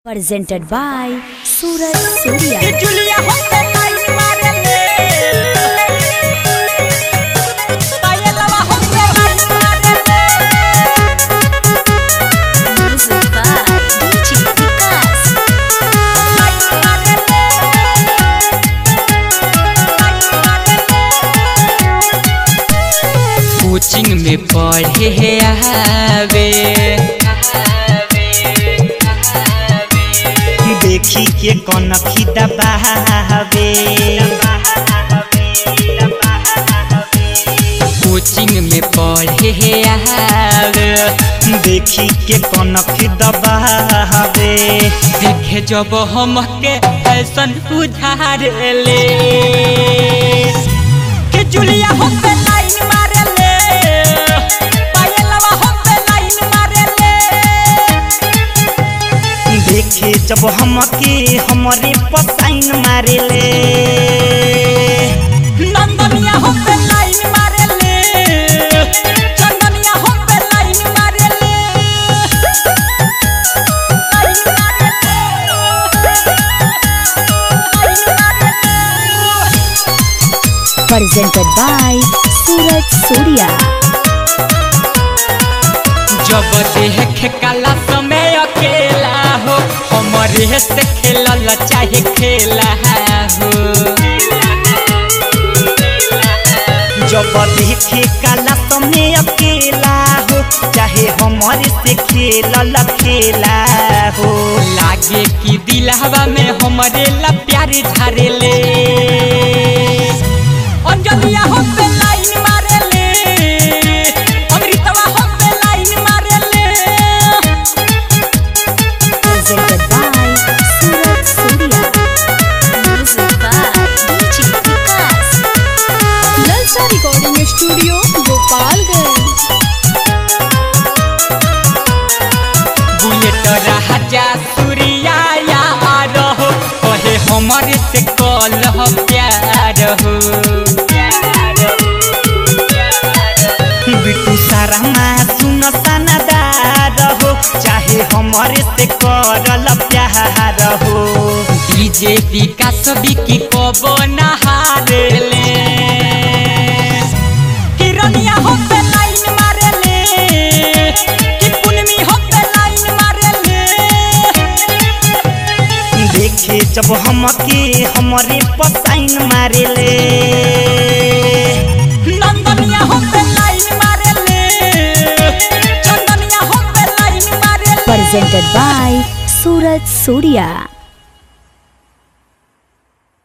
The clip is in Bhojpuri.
presented by Suraj Surya. जुलिया होते लाइन मारे ले पायलवा होते लाइन मारे ले Music by DJ Vikas. Line मारे ले लाइन मारे ले कोचिंग में पढ़े है आवे देखी के कनखी दबावे कोचिंग में पढ़े है आवे देखी के कनखी दबावे देखे जब हम के फैशन उधार ले के जुलिया होते लाइन मारे ले पायलवा होते लाइन मारे ले देखे जब हमके हमरे पसाइन मारे ले नंदनिया होते लाइन मारे ले चंदनिया होते लाइन मारे ले लाइन मारे ले Presented by Suraj Surya. जब देख काला समय अकेला हो हमरे से खेलल चाहे खेला हो जब देखे काला समय अकेला हो चाहे हमारे से खेलल खेला हो लागे कि दिलहवा में हमरे ला प्यार झारे ले अंजलिया होते लाइन मारे ले अमृतवा होते लाइन मारे ले Presented by Suraj Surya. Music by DJ Vikas. Lalsa Recording Studio, Gopalganj. Bullet राजा सूर्या यार हो कहे हमरे से कल प्यार हो बिटू सारा सुन सनदार हो चाहे हमारे से करल प्यार हो डीजे विकास बिकी कबो नहार ले हिरनिया होते लाइन मारे ले कि पुनमी होते लाइन मारे ले देखे जब हमके हमरे पसाइन मारे ले नंदनिया होते लाइन मारे ले चंदनिया होते लाइन मारे ले Presented by Suraj Surya.